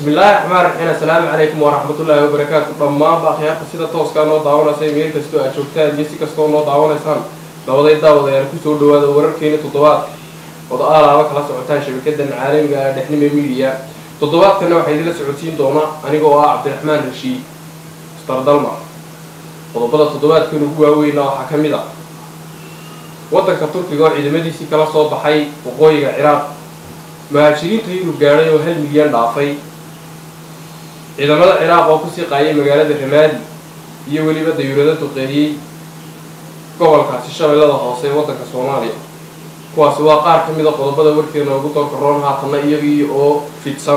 bismillaahi raxmaan raxiim assalaamu calaykum waraxmatullaahi wabarakaatu dhammaanba akhyaarta sida tooskaa noo daawanaysa meel kastoo aad joogtaan iyo si kastoo noo daawanaysaan dabaday daawad ayaan kusoo dhawaada wararkeeni toddobaadka odo aalaaba kala socotaan shabakadan caalamiga ah dhexnime midiya toddobaadkana waxaa idinla socodsiin doona aniga oo ah cabdiraxmaan rashiid stardalma qodobada toddobaadkan ugu waaweyna waxaa ka mid a waddanka turkiga oo ciidamadiisii kala soo baxay waqooyiga ciraaq muhaajiriinta yurub gaadhay oo hal milyan dhaafay ciidamada ciraaq oo kusii qaayay magaalada ramaadi iyo weliba dayuurado duqeeyey gobolkaasi shabeellada hoose ee waddanka soomaaliya kuwaasi waa qaar ka mid a qodobada warkeena ugu doorka roon haatanna iyagii oo fidsan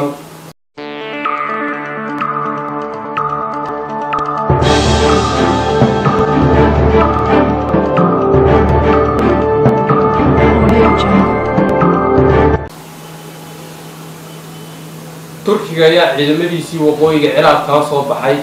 turkiga ayaa ciidamadiisii waqooyiga ciraaq kala soo baxay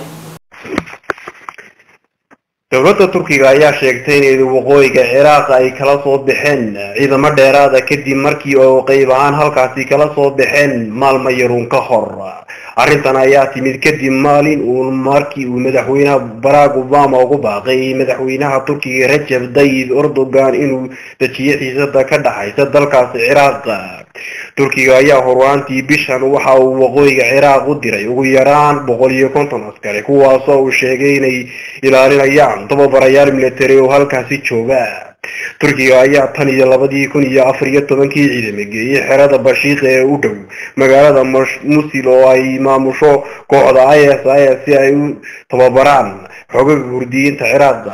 dowladda turkiga ayaa sheegtay inay waqooyiga ciraaq ay kala soo baxeen ciidamo dheeraada kadib markii oo qeyb ahaan halkaasi kala soo baxeen maalmo yaruun ka hor arrintan ayaa timid kadib maalin uu markii uu madaxweynaha barack obama ugu baaqay madaxweynaha turkiga rajab tayyib erdogan inuu dejiyo xiisada ka dhaxaysa dalkaasi ciraaq turkiga ayaa horwaantii bishan waxa uu waqooyiga ciraaq u diray ugu yaraan boqol iyo konton askari kuwaasoo uu sheegay inay ilaalinayaan tababarayaal military oo halkaasi jooga turkiga ayaa tan iyo labadii kun iyo afar iyo tobankii ciidamo geeyey xerada bashiiqa ee u dhow magaalada musil oo ay maamusho kooxda i s i s si ay u tababaraan xogaga hurdiyiinta ciraaq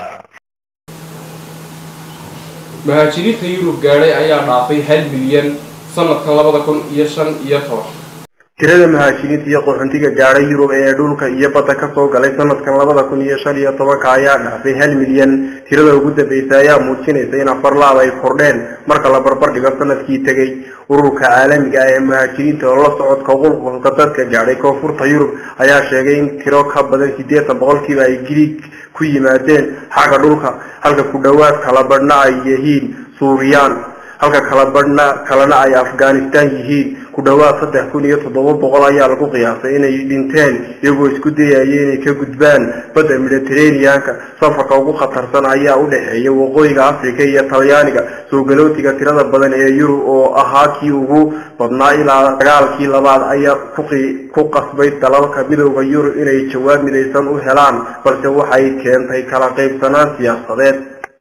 muhaajiriinta yurub gaadhay ayaa dhaafay hal milyan sanadkan labada kun iyo shan iyo toban tirada muhaajiriinta iyo qaxoontiga gaadhay yurub ee dhulka iyo badda kasoo galay sanadkan labada kun iyo shan iyo tobanka ayaa dhaafay hal milyan tirada ugu dambeysa ayaa muujinaysa in afar laab ay kordheen marka la barbar dhigo sanadkii tegay ururka caalamiga ah ee muhaajiriinta oo la socodka qulqulka dadka gaadhay koonfurta yurub ayaa sheegay in tiro ka badan siddeetan boqolkiiba ay griig ku yimaadeen xagga dhulka halka ku dhowaad kala badhna ay yihiin suuriyaan halka kala badhna kalena ay afghanistan yihiin ku dhowaad saddex kun iyo toddoba boqol ayaa lagu qiyaasay inay dhinteen iyagoo isku dayaya inay ka gudbaan badda mediterraneanka safarka ugu khatarsan ayaa u dhexeeya waqooyiga africa iyo talyaaniga soo galootiga tirada badan ee yurub oo ahaa kii ugu badnaa ilaa dagaalkii labaad ayaa ku qasbay dalalka midooda yurub inay jawaab midaysan u helaan balse waxay keentay kala qaybsanaan siyaasadeed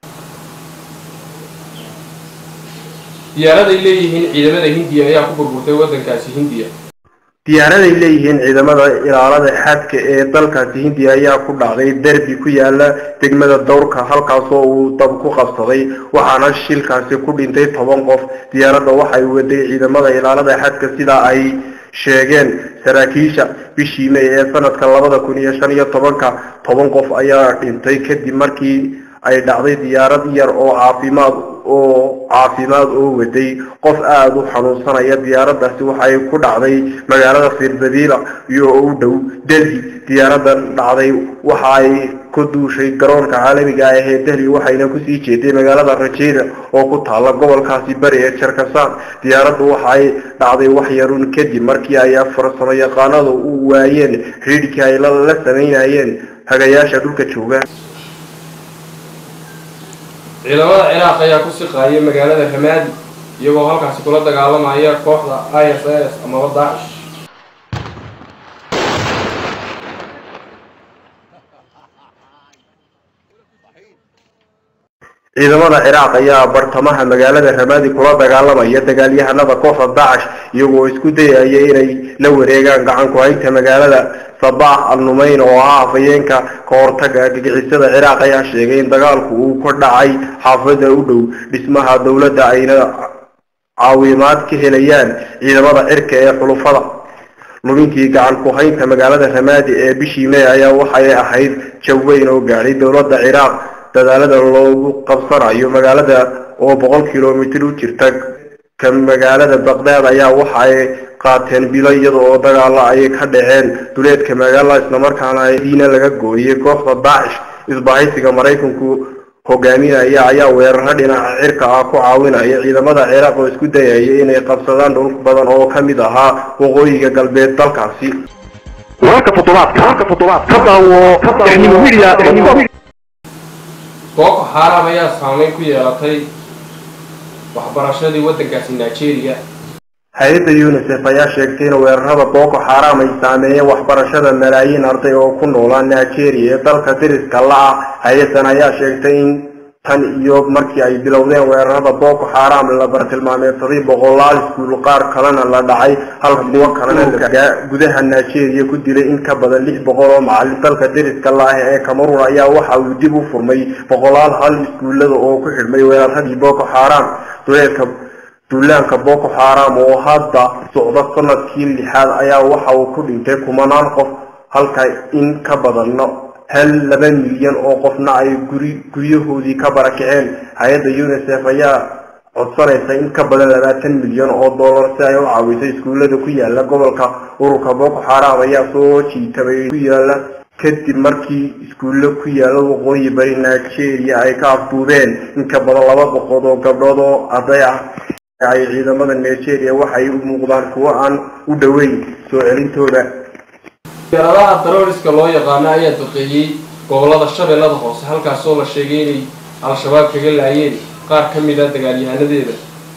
diyaaraday leeyihiin ciidamada hindiya ayaa ku burburtay waddankaasi hindiya diyaaraday leeyihiin ciidamada ilaalada xadka ee dalkaasi hindiya ayaa ku dhacday derbi ku yaala degmada dowrka halkaasoo uu dab ku qabsaday waxaana shilkaasi ku dhintay toban qof diyaaradda waxay waday ciidamada ilaalada xadka sidaa ay sheegeen saraakiisha bishii may ee sanadka labada kun iyo shan iyo tobanka toban qof ayaa dhintay kadib markii ay dhacday diyaarad yar oo caafimaad oo caafimaad oo waday qof aada u xanuunsanaya diyaaradaasi waxay ku dhacday magaalada firbadila iyo u dhow delhi diyaaradan dhacday waxa ay ku duushay garoonka caalamiga ah ee delhi waxayna kusii jeeday magaalada rajeda oo ku taala gobolkaasi bari ee jarkasaan diyaaraddu waxay dhacday wax yarun kadib markii ay farsamo yaqaanadu u waayeen ridhkii ay la samaynayeen hagayaasha dhulka jooga ciidamada ciraaq ayaa ku siqaayay magaalada ramaadi iyagoo halkaasi kula dagaalamaya kooxda i s s amaba daacish ciidamada ciraaq ayaa bartamaha magaalada ramaadi kula dagaalamaya dagaalyahanada kooxda daacish iyagoo isku dayaya inay la wareegaan gacan ku-haynta magaalada sabaax al numayn oo ah afhayeenka ka hortaga gagixisada ciraaq ayaa sheegay in dagaalku uu ka dhacay xaafada u dhow dhismaha dowladda ayna caawimaad ka helayaan ciidamada cirka ee xulufada lumintii gacan ku-haynta magaalada ramaadi ee bishii may ayaa waxay ahayd jabweyn oo gaadhay dowladda ciraaq dadaalada loogu qabsanayo magaalada oo boqol kilomitir u jirta ka magaalada baqdaad ayaa waxa ay qaateen bilo iyada oo dagaalo ay ka dhaceen duleedka magaalada islamarkaana diina laga gooyay kooxda daacish isbahaysiga maraykanku hogaaminaya ayaa weeraro dhinaca cirka ah ku caawinaya ciidamada ciraaq oo isku dayaya inay qabsadaan dhul badan oo ka mid ahaa waqooyiga galbeed dalkaasi wararka toddobaadka wararka toddobaadka ka daawo Technimo Media Technimo boko xaaraam ayaa saameyn ku yeelatay waxbarashadii waddankaasi nigeria hay-adda unisef ayaa sheegtay in weerarada boko xaram ay saameeyeen waxbarashada malaayiin arday oo ku noolaa nigeria ee dalka diriska la-ah hay-adan ayaa sheegtay in tan iyo markii ay bilowdeen weerarada boko xaram la bartilmaameedsaday boqolaal iskuul qaar kalena la dhacay halka kuwo kalena la gudaha nigeria ku dilay in ka badan lix boqol oo macalin dalka diriska la-ah ee cameroon ayaa waxa uu dib u furmay boqolaal hal iskuulada oo ku xidhmay weeraradii boko xaram duleedka duulaanka boko xaram oo hadda socda sanadkii lixaad ayaa waxa uu ku dhintay kumanaan qof halka in ka badanno hal laba milyan oo qofna ay guri guryahoodii ka barakaceen hay-adda unisef ayaa codsanaysa in ka badan labaatan milyan oo dollar si ay u caawiso iskuullada ku yaala gobolka ururka boko xaram ayaa soo jiitabay ku yaala kadib markii iskuulle ku yaala waqooyi bari nigeria ay ka afduubeen in ka badan laba boqod oo gabdhood oo arday ah ay ciidamada nigeria waxay u muuqdaan kuwo aan u dhoweyn soo celintooda diyaaradaha terroriska loo yaqaano ayaa duqeeyey gobolada shabeellada hoose halkaasoo la sheegay inay al-shabaab kaga laayeen qaar ka mid a dagaalyahanadeeda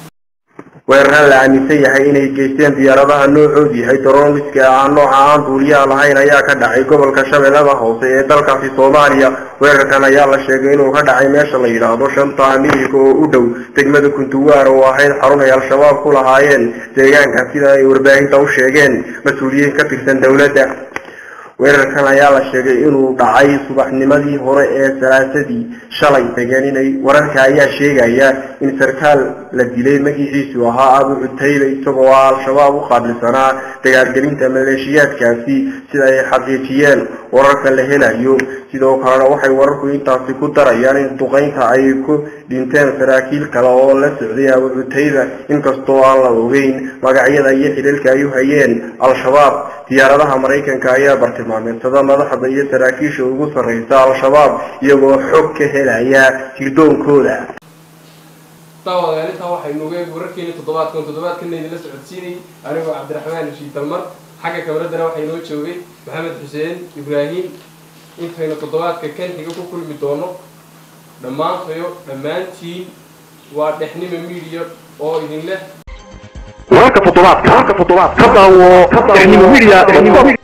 weeraraan la aaminsan yahay inay geysteen diyaaradaha noocoodu yahay terroriska aan nooca aan duuliyaha lahayn ayaa ka dhacay gobolka shabeellada hoose ee dalkaasi soomaaliya weerarkan ayaa la sheegay inuu ka dhacay meesha la yidhaahdo shanta amiirka oo u dhow degmada kuntuwaar oo ahayd xarun ay al-shabaab ku lahaayeen deegaanka sida ay warbaahinta u sheegeen mas-uuliyiin ka tirsan dowladda weerarkan ayaa la sheegay inuu dhacay subaxnimadii hore ee salaasadii shalay degeen inay wararka ayaa sheegaya in sarkaal la dilay magaciisu ahaa abu cutayba isagoo ah al-shabaab u qaabilsanaa dagaalgelinta maleeshiyaadkaasi sida ay xaqiijiyeen wararka la helayo sidoo kalena waxay wararku intaasi ku darayaan in duqeynta ay ku dhinteen saraakiil kale oo la socday abu cutayba inkastoo aan la ogeyn magacyada iyo xidhiilka ay u hayeen al-shabaab diyaaradaha maraykanka ayaa bartilmaameedsada madaxda iyo saraakiisha ugu sarreysa al-shabaab iyagoo xog ka helaya sirdoonkooda daawadayaal intaa waxaynu ogeeg wararkeeni toddobaadkan toddobaadkana idinla socodsiinayay anigoo cabdiraxmaan rashiid dalmar xagga kabaradana waxaa inoo joogay maxamed xuseen ibraahim intaynu toddobaadka kan xiga ku kulmi doono dhammaantayo dhammaantiin waa dhexnima media oo idin leh wararka toddobaadka wararka toddobaadka ka daawo Technimo Media Technimo